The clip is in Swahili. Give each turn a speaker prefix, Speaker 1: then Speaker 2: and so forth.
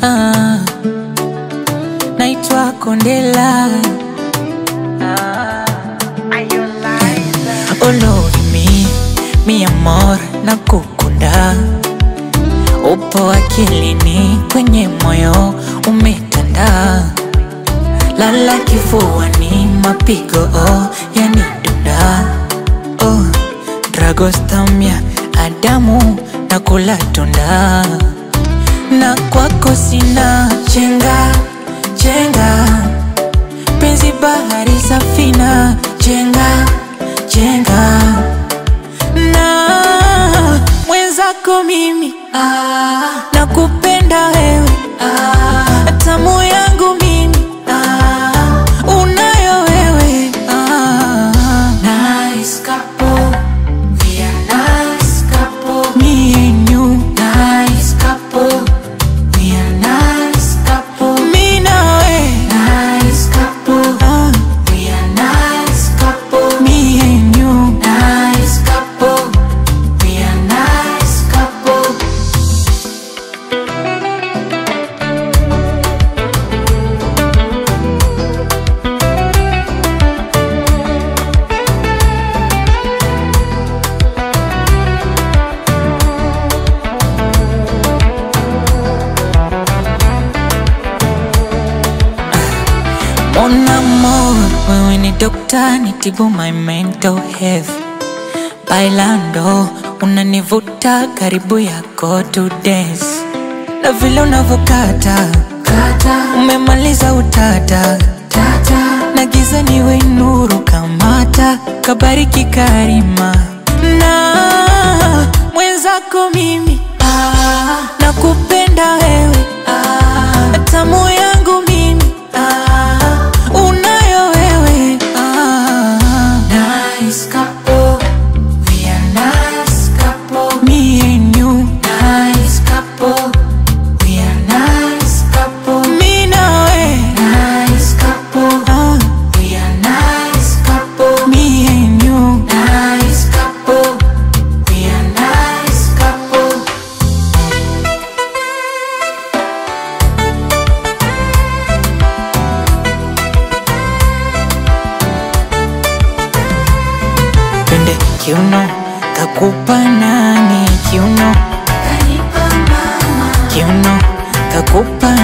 Speaker 1: ah. Naitwa Kondela Olorimi, mi amor, na kukunda Upo akilini, kwenye moyo umetanda Lala kifuani, mapigo oh, yanidunda oh, Dragostamia, Adamu, na kula tunda Na kwako sina chenga, chenga Penzi bahari safina, chenga, chenga Na mwenzako mimi ah, nakupenda wewe ah, tamu yangu mimi ah, unayo wewe ah,
Speaker 2: Nice couple, we are nice couple.
Speaker 1: me and you
Speaker 2: Nice couple, we are nice couple.
Speaker 1: mi nawe
Speaker 2: Nice couple,
Speaker 1: ah,
Speaker 2: we are nice couple.
Speaker 1: me and you
Speaker 2: Nice couple, we are nice couple.
Speaker 1: Mon amour, wewe ni dokta, nitibu my mental health. Bailando, unanivuta karibu yako to dance, na vile unavyokata
Speaker 2: Kata,
Speaker 1: umemaliza utata,
Speaker 2: tata,
Speaker 1: na giza niwe nuru kamata, kabariki karima na mwenzako mimi
Speaker 2: ah,
Speaker 1: nakupenda wewe
Speaker 2: ah,
Speaker 1: tamu yangu mimi
Speaker 2: ah.
Speaker 1: unayo wewe ah.
Speaker 2: Nice couple, we are nice couple.
Speaker 1: Me and you,
Speaker 2: Nice couple, we are nice couple.
Speaker 1: mi nawe
Speaker 2: Nice couple,
Speaker 1: ah.
Speaker 2: we are nice couple.
Speaker 1: Me and you,
Speaker 2: Nice couple, we are nice couple.
Speaker 1: twende kiuno, kakupa nani kiuno,
Speaker 2: Kanipa mama,
Speaker 1: kiuno, kakupa